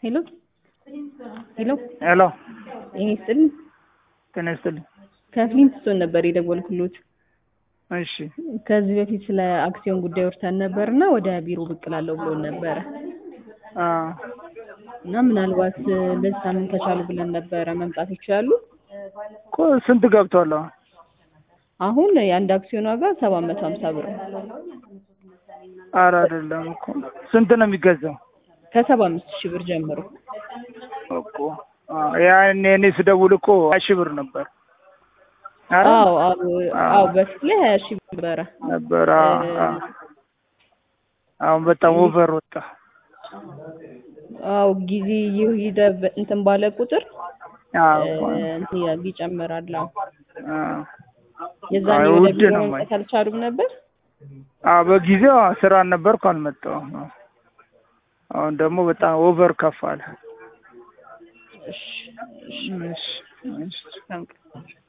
ሄሎ ሄሎ ሄሎ ጤና ይስጥልኝ። ጤና ይስጥልኝ። ከፍሊንትስቶን ነበር የደወልኩሎት። እሺ ከዚህ በፊት ስለ አክሲዮን ጉዳይ ወርተን ነበር እና ወደ ቢሮ ብቅ እላለሁ ብሎን ነበረ አ እና ምናልባት በዚህ ሳምንት ከቻሉ ብለን ነበረ መምጣት ይችላሉ። እኮ ስንት ገብቷል? አሁን አሁን የአንድ አክሲዮን ዋጋ ሰባት መቶ ሀምሳ ብር ነው። ኧረ አይደለም እኮ ስንት ነው የሚገዛው? ከሰባ አምስት ሺህ ብር ጀምሮ እኮ አ ያኔ እኔ ስደውል እኮ ሀያ ሺህ ብር ነበር። ኧረ አዎ አዎ አዎ በፊት ላይ ሀያ ሺህ ብር ነበረ። ነበር። አ አ አሁን በጣም ኦቨር ወጣ። አዎ ጊዜ ይሄደ እንትን ባለ ቁጥር አዎ እንትን ይላል ይጨምራል። አዎ አ የዛኔ አይ ወደ ውድ ቢሮ ነው መምጣት አልቻሉም ነበር። አ በጊዜው ስራ ነበርኩ አልመጣሁም። አሁን ደግሞ በጣም ኦቨር ከፍ አለ። እሺ እሺ እሺ